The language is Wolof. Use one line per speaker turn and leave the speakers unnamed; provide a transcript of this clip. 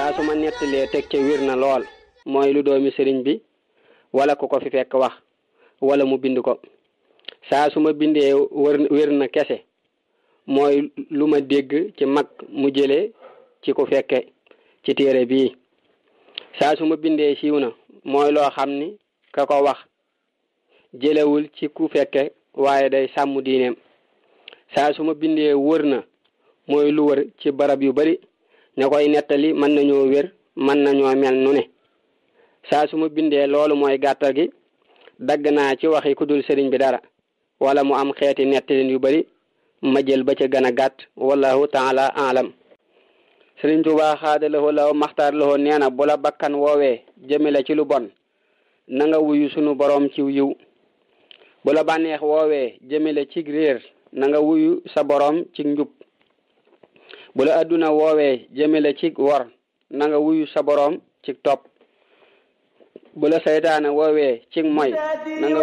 saa su ma nettalee teg ca wir na lool mooy lu doomi sëriñ bi wala ku ko fi fekk wax wala mu bind ko saa su ma bindee wër wér na kese mooy lu ma dégg ci mag mu jële ci ku fekke ci téere bii saa su ma bindee siiw na mooy loo xam ni ka ko wax jëlewul ci ku fekke waaye day sàmm diineem saa su ma bindee wër na mooy lu wër ci barab yu bari ña koy nettali mën nañoo wér mën nañoo mel nu ne saa su ma bindee loolu mooy gàttal gi dagg naa ci waxi ku dul sëriñ bi dara wala mu am xeeti nettalin yu bari ma jël ba ca gën a gàtt wallahu taala alam sëriñ Tuubaa xaadalawoo law maxtaar lawoo nee na bu la bakkan woowee jëmale ci lu bon na nga wuyu sunu boroom ci yiw bu la bànneex woowee jëmale ci réer na nga wuyu sa boroom ci njub bu la adduna woowee jëmale ci wor na nga wuyu sa boroom ci topp bu la saytaane woowee ci moy na nga